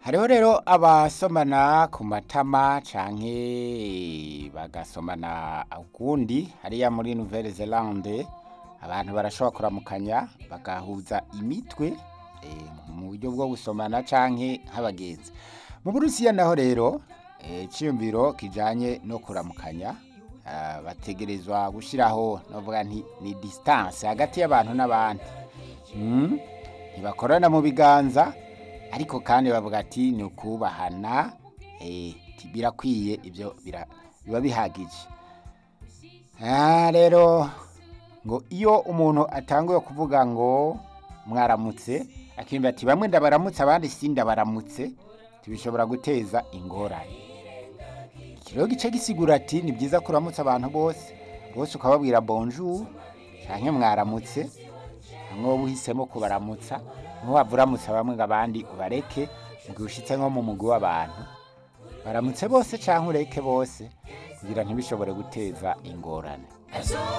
hariho rero abasomana ku matama canke bagasomana ukundi hariya muri nouvelle zelande abantu barashobora kuramukanya bagahuza imitwe eh, mu buryo bwo gusomana canke nk'abagenzi mu burusiya naho rero eh, iciyumviro kijanye no kuramukanya ah, bategerezwa gushiraho novuga nti ni distance hagati y'abantu n'abandi Mm, ntibakorana mu biganza ariko kandi bavuga ati ni ukubahana eh, ti birakwiye ibyo bira- biba bihagije Ah, rero ngo iyo umuntu atanguye kuvuga ngo mwaramutse akimba ati bamwe ndabaramutse abandi si ndabaramutse tibishobora guteza ingorane ikiro gice gisigura ati ni byiza kuramutsa abantu bose bose ukababwira bonjour canke mwaramutse hamwe wowe uhisemo kubaramutsa ntiwava uramutsa bamwe ngo abandi ubareke mu gihe ushitse nko mu mugwi w'abantu baramutse bose canke ureke bose kugira ntibishobore guteza ingorane